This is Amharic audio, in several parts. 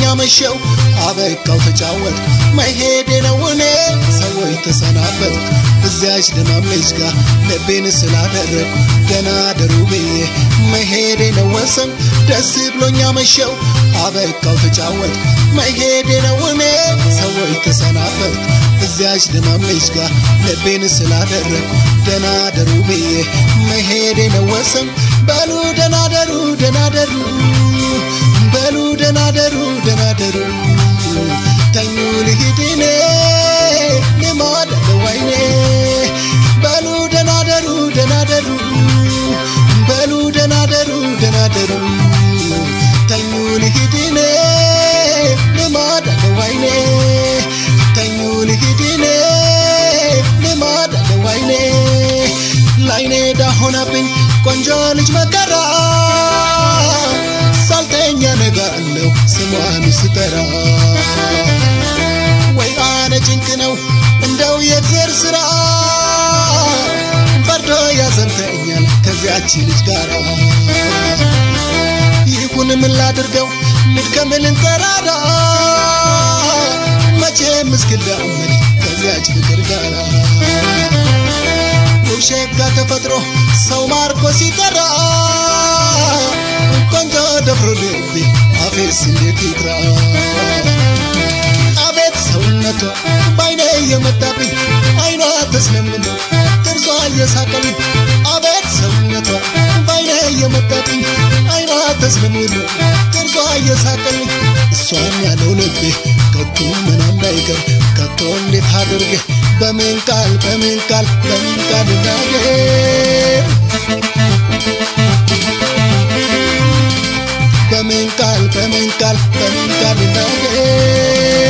መሸው አበቃው ተጫወት መሄዴ ነው እኔ ሰዎች ተሰናበት እዚያች ደማም ልጅ ጋር ልቤን ስላደረግ ደና ደሩ ብዬ መሄዴ ነው ወሰን ደስ ብሎኛ መሸው አበቃው ተጫወት መሄዴ ነው እኔ ሰዎች ተሰናበት እዚያች ደማም ልጅ ጋር ልቤን ስላደረግ ደና ደሩ ብዬ መሄዴ ነው ወሰን በሉ ደና ደሩ ደና ደሩ በሉ ደና ደሩ ደና ደሩ ተኙ ልሂድ እኔ ልማድ ወይኔ በሉ ደና ደሩ ደና ደሩ በሉ ደና ደሩ ደና ደሩ ተኙ ልሂድ እኔ ልማድ ወይኔ ተኙ ልሂድ እኔ ልማድ ወይኔ ላይኔ ዳ ሆናብኝ ቆንጆ ልጅ መከራ ሳልተኛ ነጋለሁ ስሟን ስጠራ ወይ አነ ጭንቅ ነው እንደው የእግዜር ስራ በርዶ ያዘንተኛል ከዚያች ልጅ ጋር ይሁን ምን ላድርገው ልድከም ልንጠራራ መቼም እስክላመድ ከዚያች ፍቅር ጋር ውብሸት ጋር ተፈጥሮ ሰው ማርኮ ሲጠራ ቆንጆ ደፍሮ ልቤ አፌስ እንዴት ይጥራ አቤት ሰውነቷ ባይኔ የመጣብኝ አይኗ ተስለምልሞ ጥርሷ እየሳቀልኝ አቤት ሰውነቷ ባይኔ የመጣብኝ አይኗ ተስለምልሞ ጥርሷ እየሳቀልኝ እሷን ያለው ልቤ ከቶ ምን እንዳይቀር ከቶ እንዴት አድርጌ በምን ቃል በምን ቃል በምን ቃል እናገር በምን ቃል በምን ቃል በምን ቃል እናገር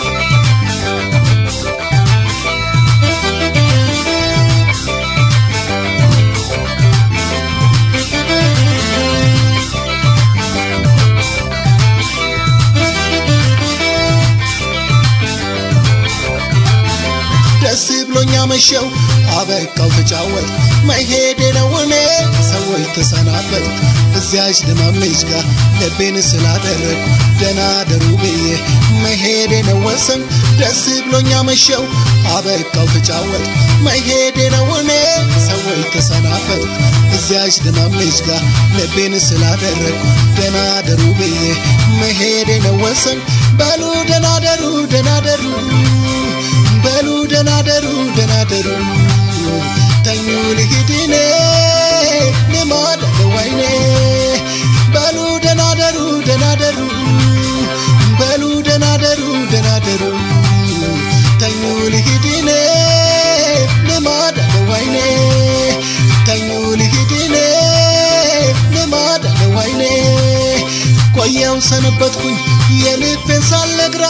ደስ ብሎኛ መሸው አበቃው ተጫወት መሄዴ ነው እኔ ሰዎች ተሰናበት እዚያች ደማም ልጅ ጋር ልቤን ስላደረግ ደና ደሩ ብዬ መሄዴ ነው ወሰን ደስ ብሎኛ መሸው አበቃው ተጫወት መሄዴ ነው እኔ ሰዎች ተሰናበት እዚያች ደማም ልጅ ጋር ልቤን ስላደረግ ደና ደሩ ብዬ መሄዴ ነው ወሰን በሉ ደና ደሩ ደና ደሩ በሉ ደና ደሩ ደና ደሩ ተኙ ልሂድ እኔ ልማድ ወይኔ በሉ ደና ደሩ ደና ደሩ በሉ ደና ደሩ ደና ደሩ ተኙ ልሂድ እኔ ልማድ ወይኔ ተኙ ልሂድ እኔ ልማድ ወይኔ ቆየው ሰነበትኩኝ የልቤን ሳልነግራ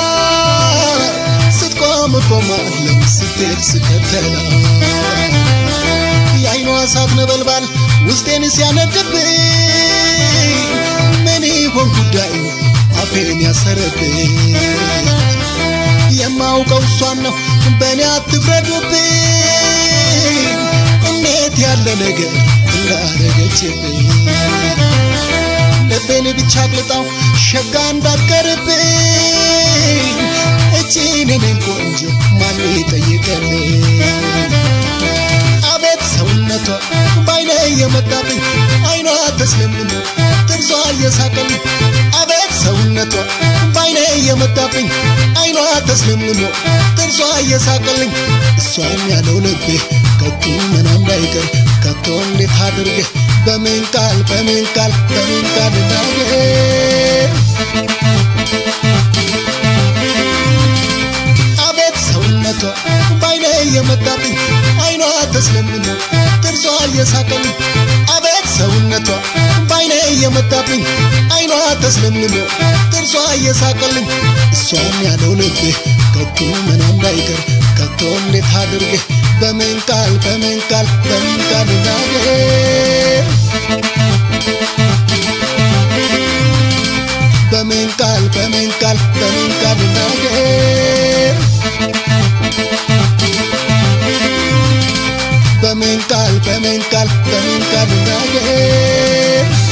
ስትቆም እቆማለሁ ስትሄድ ስከተላ የአይኗ እሳት ነበልባል ውስጤን ሲያነድብኝ ምን ይሆን ጉዳዩ አፌን ያሰረብኝ የማውቀው እሷን ነው በእኔ አትፍረዱብኝ እንዴት ያለ ነገር እንዳረገችብኝ ልቤን ብቻ አቅልጣው ሸጋ እንዳትቀርብኝ እቺን እኔን ቆንጆ ማን ይጠይቀልኝ አቤት ሰውነቷ ባይኔ የመጣብኝ አይኗ ተስለምልሞ ጥርሷ እየሳቀልኝ አቤት ሰውነቷ ባይኔ የመጣብኝ አይኗ ተስለምልሞ ጥርሷ እየሳቀልኝ እሷን ያለው ልቤ ከቶ ምን እንዳይቀር ከቶ እንዴት አድርጌ በምን ቃል በምን ቃል በምን ቃል እናገር አቤት ሰውነቷ ባይኔ የመጣብኝ አይኗ ተስለምልሞ ጥርሷ እየሳቀልኝ አቤት ሰውነቷ ባይኔ የመጣብኝ አይኗ ተስለምልሞ ጥርሷ እየሳቀልኝ እሷን ያለው ልቤ ከቶ ምን እንዳይቀር ከቶ እንዴት አድርጌ በምን ቃል በምን ቃል በምን ቃል እናገር በምን ቃል በምን ቃል በምን ቃል እናገር በምን ቃል በምን ቃል በምን ቃል እናገር